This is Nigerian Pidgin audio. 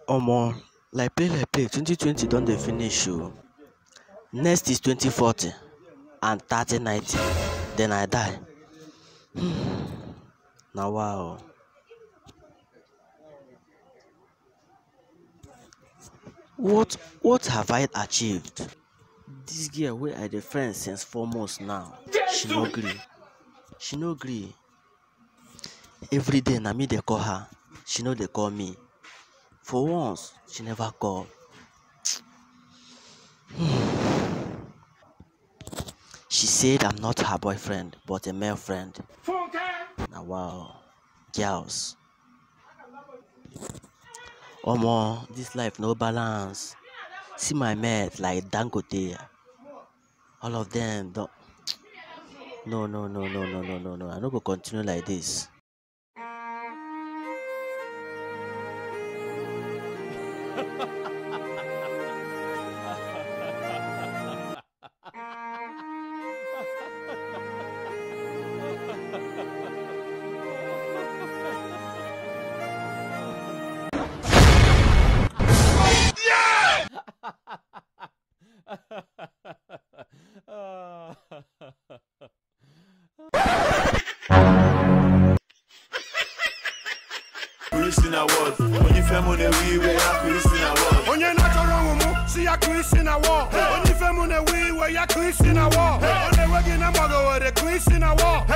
Omo, like play like play, 2020 don dey finish oo. Next is 2040 and 3090, then I die. Nawa oo. What what have I achieved? Dis girl wey I dey friend since four months now, she no gree. She no gree. Everyday na me dey call her, she no dey call me. For once, she never call. She said I'm not her boyfriend but a male friend. Nawa oo. Girls. Omo, dis life no balance. See my mate like Dangote, all of dem don no no no no no no no no I no go continue like dis. Christian Award. When you fẹ́ mo lè wí ìwé ya Christian Award. onye na-achọrọ ọmụmụ si ya kụọ isi na wọl onye ife mụ na-ewe iwe ya kụọ isi na wọl ọ na-enwe gị na mgbagowere kụọ isi na wọl